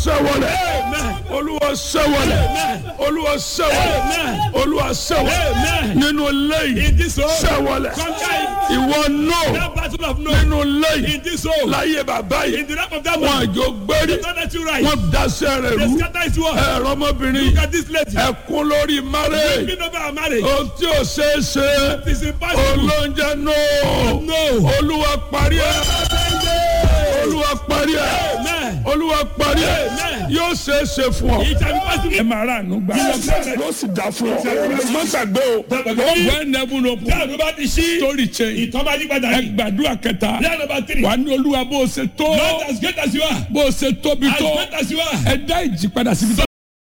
sẹ́wọ̀lẹ̀ olúwa sẹ́wọ̀lẹ̀ olúwa sẹ́wọ̀lẹ̀ olúwa sẹ́wọ̀lẹ̀ nínú lẹ́yìn In this home, sẹ́wọ̀lẹ̀ conquer ìwọ náà that battle of no. nínú lẹ́yìn In this home, láyé bàbá in yìí the lap of that wọn man, àjò gbérí they don't let you rise. wọn daṣẹ́ rẹ̀ They rú scatter his word. ẹ̀rọ ọmọbìnrin Look at this lady. ẹ̀kún lórí márẹ̀ Speaking over our marriage. ohun tí ò ṣeé ṣe It is impossible. olóúnjẹ náà No. olúwa parí ẹ̀ olúwa parí ẹ̀ Amen. olúwa parí ẹ̀ Amen. yóò ṣeé ṣe fún ọ. It shall be possible. ẹ máa rà ànú gbà yóò sì dá fún ọ má gbàgbé o when heaven open Dáa ló bá ti ṣí. story change Ìtọ́ bá yí padà ẹ yìí. gbàdúrà kẹta Prayer number three. wà ní olúwa bó o ṣe tó Not as great as you are. bó o ṣe tóbi As tó great as you are. ẹ dá ìjì padà síbi tó.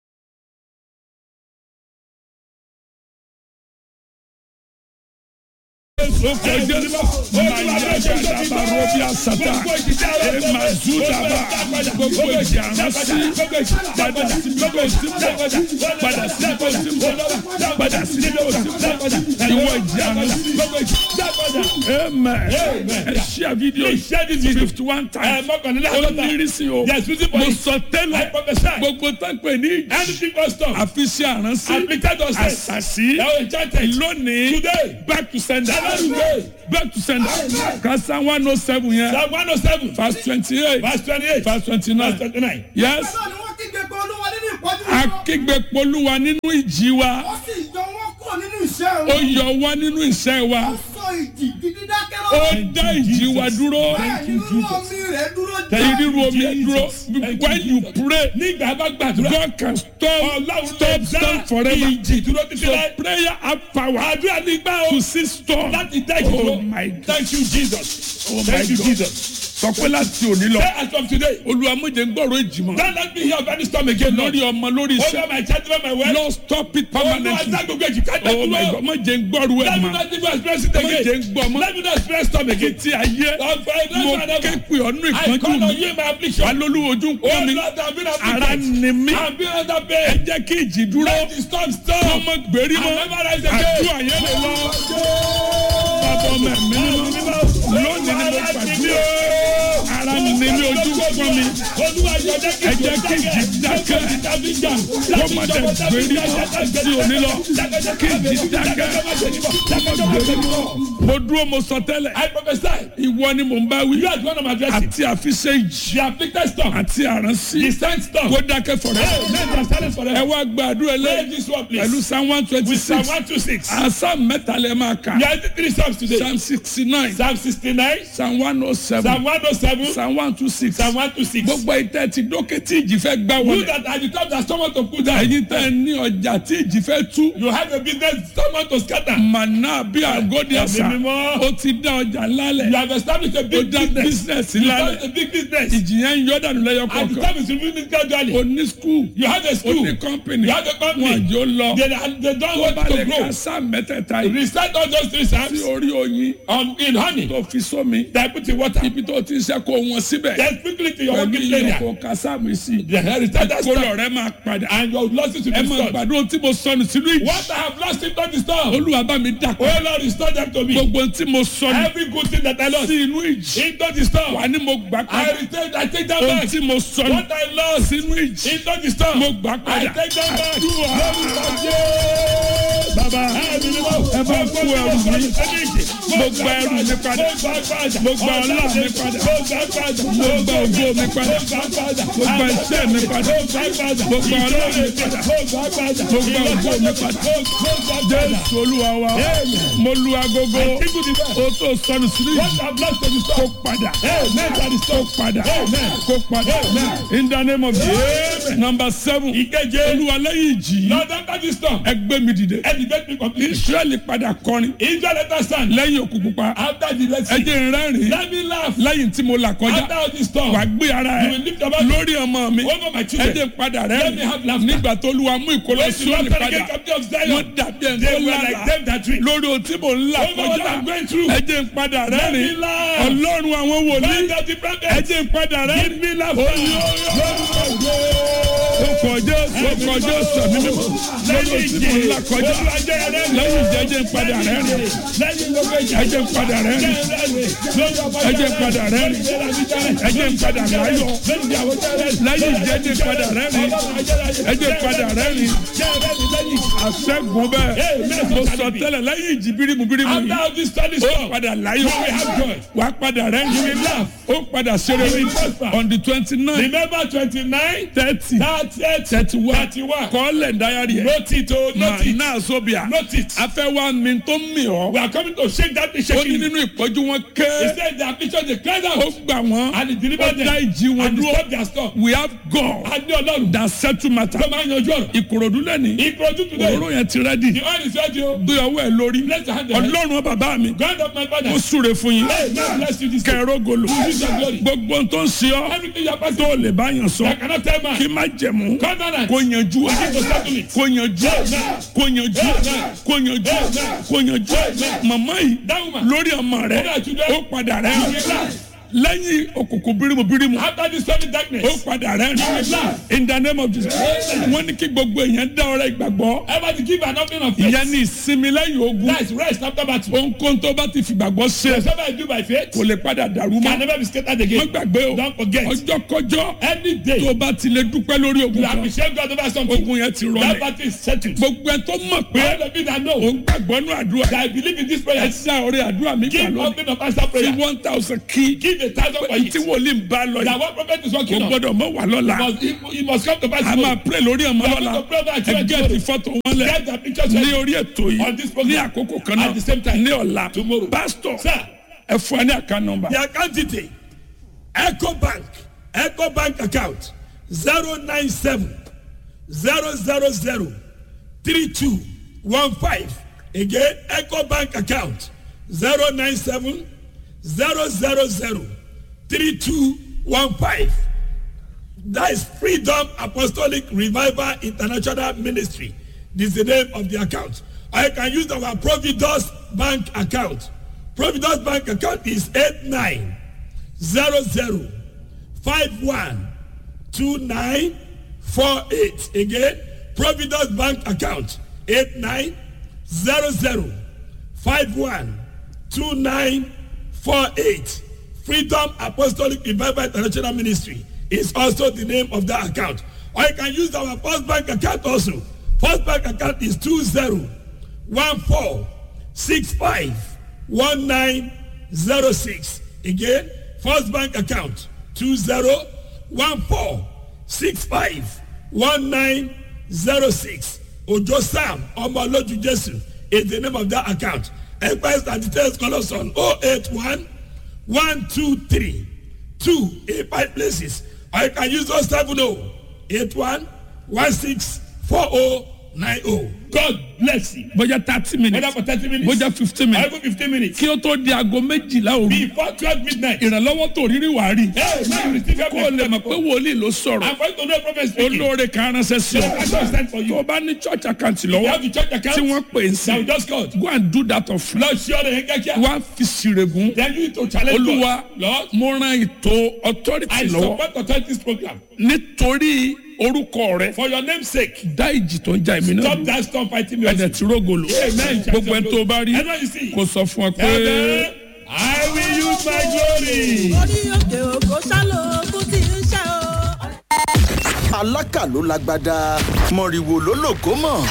amen ẹ ṣe fídíò fifty one times ó ní rísí o Yes, fifty mo points. sọ I tẹ́lẹ̀ prophesy. gbogbo tó ń pè ní Anything custom. àfiṣe àránsí Afflicted us. àṣàṣì Now enchanted. lónìí Today. back to sender Today. back to sender kasa one oh seven yẹn Psalm one oh seven. verse twenty eight Verse twenty-eight. verse twenty Verse nine twenty-nine. yes Bẹ́ẹ̀ ni wọ́n kígbe pé olúwa nínú ìpọ́jú wọn. akígbe polúwa nínú ìjì wa Ó sì yọ wọ́n kúrò nínú ìṣẹ́ ó wọn. yọ wá nínú ìṣẹ́ wa Ó sọ ìjì di dídákẹ́ ó lọ́wọ́. dá ìjì wa dúró Bẹ́ẹ̀ ni rírú omi rẹ̀ dúró èyí rírú omi ẹ dúró Jesus. when you pray Nígbà bá gbàdúrà. God can stop Ọlọ́run stop lè stop dá forever ìjì dúró títí so láì. prayer have power Àdúrà ní gbà o. to see storm Láti dá ìjì dúró. oh my God Thank you Jesus. oh my Thank you God Jesus. sọ pé láti òní lọ Say as from today. olúwa méje ń gbọ́rọ̀ ìjì mọ́ Don't let me hear of any storm again Lord. lórí ọmọ lórí Over iṣẹ́ my child, over my wife. Lord stop it Olúwa permanently dá gbogbo èjì ká dá oh my dúró. God méje ń gbọ́rọ̀ ẹ̀ Let me mọ́ not even express it méje again. ń gbọ́ mọ́ Let me not express storm again. tí ayé Of my mo life ké and pè ọ́nú I ìpọ́njú call on mi you in my affliction. alólùwò ojú ń Oh pọ́n mi Lord, I've been ara afflicted. ni mí I've been under ẹ pain. jẹ́ kí ìjì dúró Let the storm kó stop. mọ gbèrí mọ́ I'll never rise again. àdúrà yẹn lè lọ bàbá ọmọ ẹ̀mí mímọ́ lónìí ni mo gbàdúrà ara ni mi ojú ń pọ́n mi ẹ jẹ́ kí ìjì dákẹ́ kó má dẹ̀ gbèrí mọ́ sí òní lọ kí ìjì dákẹ́ kó má gbèrí mọ́ mo dúró mo sọ tẹ́lẹ̀ I prophesy. ìwọ ni mò ń bá wí You are the one of my blessing. àti àfiṣe ìjì The afflicted storm. àti àránsí The sent storm. kó dákẹ́ fọ̀rẹ́ Hey, let us silence ẹ forever. wá gbàdúrà Pray lẹ́yìn this one, pẹ̀lú please. psalm one twenty With Psalm six one two six. asa mẹ́ta lẹ́ máa kà We are in three psalms today. psalm sixty nine Psalm sixty-nine. psalm one oh seven Psalm one oh seven. psalm one two six Psalm one two six. gbogbo ìtẹ́ ti dókè tí ìjì fẹ́ gbá You wọlé that are the top that someone to put down. ẹ̀yin tẹ́ ní ọjà tí ìjì fẹ́ tú You have a business someone to scatter. màná bí àgọ́dì àṣà Ẹ̀mí mímọ́. ó ti dá ọjà You lálẹ̀ have established a ó big dá business. business You lálẹ̀ have a big business. ìjì yẹn ń yọ dànù lẹ́yọ And the kọ̀ọ̀kan time is removing gradually. ó ní skul You have a ó school. ní kọ́mpìnì You have a company. wọn àjò lọ They, they don't tó want bá lè to grow. ka sáà mẹ́tẹ̀ẹ̀ta yìí Recite all those three sí psalms orí oyin on, in honey. tó fi sómi They put in water. ibi tó ti ń ṣe kó wọn síbẹ̀ Then quickly to your pẹ̀lú working iye area. kó ka sáàmì sí They recite that kó storm. lọ rẹ máa padà And your losses will ẹ be máa restored. gbàdúrà tí mo sọnù sínú ìjì What I have lost in the storm. olúwa bá mi dà Oh Lord, restore them to me. gbogbo tí mo sọnù Every good thing that I lost sí inú ìjì into the storm. wà ní mo gbà I padà retain, I take that ohun back. tí mo sọnù What I lost sínú ìjì into the storm. mo gbà I padà take that back. àdúrà bàbá ẹ bá kú ẹrù mi mo gba ẹrù mi padà mo gba ọlá mi padà mo gba ògo mi padà mo gba iṣẹ́ mi padà mo gba ọlá mi padà mo gba ògo mi padà jésù olúwa wa mo lu agogo o tó sọnù sínú ìjì kó padà kó padà kó padà in the name of jesus number seven olúwa lẹ́yìn ìjì Lord, after this storm, ẹgbẹ́ mi dìde elevate me completely. israẹli padà kọrin Israel let us stand. lẹ́yìn òkú pupa After the Red Sea, ẹjẹ rẹ́rìn let me laugh. lẹ́yìn tí mo là kọjá After all this storm, wà gbé ara you ẹ will lift your back lórí ọmọ mi over my children. ẹjẹ padà Let me have rẹ́rìn laughter. nígbà tó lu amú ìkọlọ When the sóòlì Lord padà again come of wọ́n Zion, dàbí ẹni they tó were like lára them that drink. lórí ohun tí mo ń là Over what kọjá I'm going through. ẹjẹ ń padà Let me rẹ́rìn laugh. ọlọ́run àwọn wòlíì Find out the prophet. ẹjẹ ń padà rẹ́rìn Give me laughter. ọkọ̀ jésù ọkọ̀ jésù ẹ̀mí mímọ́ lórí ohun tí mo ń là kọjá lẹ́yìn ìjẹ́jẹ́ ń padà rẹ́rìn ẹjẹ ń padà rẹ́rìn ẹjẹ ń padà rẹ́rìn ẹjẹ ń padà láyọ̀ lẹ́yìn ìjẹ́ ẹjẹ́ padà rẹ́rìn ẹjẹ́ padà rẹ́rìn àṣẹ́gun bẹ́ẹ̀ mo sọ tẹ́lẹ̀ lẹ́yìn ìjì bírímù bírímù After yìí all this study ó stop, padà láyọ̀ You will have joy. wà á padà rẹ́rìn You will laugh. ó padà ṣeré You will prosper. on the twenty nine remember twenty-nine, thirty thirty, thirty one thirty-one. kọ́lẹ̀ dáyàrí ẹ̀ Note it, oh, note it, náà sóbìà note it. afẹ́ wa mi tó mi ọ́ We are coming to shake that thing, ó ní shaking. nínú ìpọ́jú wọn He ké said the affliction they cried ó out gbà wọ́n and he ó delivered dá them ìjì wọn and he dúró stopped their storm. we have God A ní Ọlọ́run that settle matter tó máa ń yanjú ọ̀rọ̀. ìkòròdú lẹ́ni Ìkọ̀jú today, òróró yẹn ti rẹ́dì the oil is ready o. gbé ọwọ́ ẹ̀ lórí Bless your hand. Ọlọ́run. ọlọ́run bàbá mi God of my father. ó súre fún yín Hey, God bless you this day. kẹrọ golo Use your glory. gbogbo ohun tó ń ṣe ọ́ Everything you are passing tó through, lè bá yàn sọ I cannot tell man. kí má jẹ̀mú Covenant. kó yanjú Begin to settle it. kó yanjú kó yanjú kó yanjú kó yanjú màmá yìí That woman. lórí ọmọ rẹ Over children. ó padà rẹ You will laugh. lẹ́yìn òkùnkùn bírímù bírímù After this sudden ó darkness, padà rẹ in the name of Jesus wọ́n ní kí gbogbo èèyàn dá ọrẹ ìgbàgbọ́ ever to give an offering of faith. ìyẹn ní ìsinmi lẹ́yìn ogun That is rest after battle. ohunkóhun tó bá ti fìgbàgbọ́ ṣe Whatever I do by faith kò lè padà dàrú can mọ́ never be scattered wọ́n again. gbàgbé o Don't forget. ọjọ́ kọjọ́ Any day tó bá ti lè dúpẹ́ lórí ogun you kan appreciate God over something, ogun yẹn ti that rọlẹ̀ battle is settled. gbogbo ẹ tó mọ̀ pé All of you that know òun gbàgbọ́ nínú àdúrà that I believe in this ẹ prayer, dá ọrẹ àdúrà mi gbà give lónìí offering of answer fi prayer. one thousand kí Give a thousand for it. tí wòlíì ń bá lọ That yìí one prophet is kò working on. gbọ́dọ̀ mọ́ wà lọ́la Must, he, he must come to pass. a máa pray lórí ọmọ We are lọ́la going to pray over our ẹ children gẹ́ẹ̀tì tomorrow. fọ́tò wọn lẹ̀ Get the pictures ní ready. orí ètò On yìí this program. ní àkókò kan At the same náà time. ní ọ̀la Tomorrow. pásítọ̀ Sir, ẹ fún ẹ ní àká nọmba the account detail eco bank eco bank account zero nine seven zero zero zero three two one five again eco bank account zero nine seven zero zero zero three two one five that is freedom apostolic revival international ministry this is the name of the account or you can use our providus bank account providus bank account is eight nine zero zero five one two nine four eight again providus bank account eight nine zero zero five one two nine four eight freedom apostolic revival international ministry is also the name of that account or you can use our first bank account also first bank account is two zero one four six five one nine zero six again first bank account two zero one four six five one nine zero six ojo sam ọmọlójú jesu is the name of that account enquiries and details call us on oh eight one one two three two eight five places or you can use those seven oh eight one one six four oh nine oh. God bless you. bójá thirty Whether minutes for thirty minutes. bójá fifteen or minutes even fifteen minutes. kí ó tó di aago méjìlá òru before twelve midnight. ìrànlọ́wọ́ tó rírí wàá rí Hey, now you receive your kó o lè mọ̀ pé wòlíì ló sọ̀rọ̀ I'm going to know prophet speaking. olóore kan ránṣẹ́ sí I ọ don't stand for tó you. o bá ní church account You lọ́wọ́ have the church account. tí wọ́n pè é Now we sí just called. go and do that of Lord, sure they get here. wá fi sírègùn Then you need to challenge olúwa God. Lord, mo ran ètò authority I lọ́wọ́ support authorities program. nítorí orúkọ rẹ For your name's sake. dá ìjì tó ń ja èmi náà Stop dúró that storm fighting me. ẹ̀dẹ̀ tí rógolo Amen. gbogbo ẹni tó o bá rí Everyone you see. kò sọ fún ọ pé. Amen. I will use my glory. orí òkè òkò sálò ogun tí ń ṣe o. alákà ló lágbádá mọ̀rìwò ló lògó mọ̀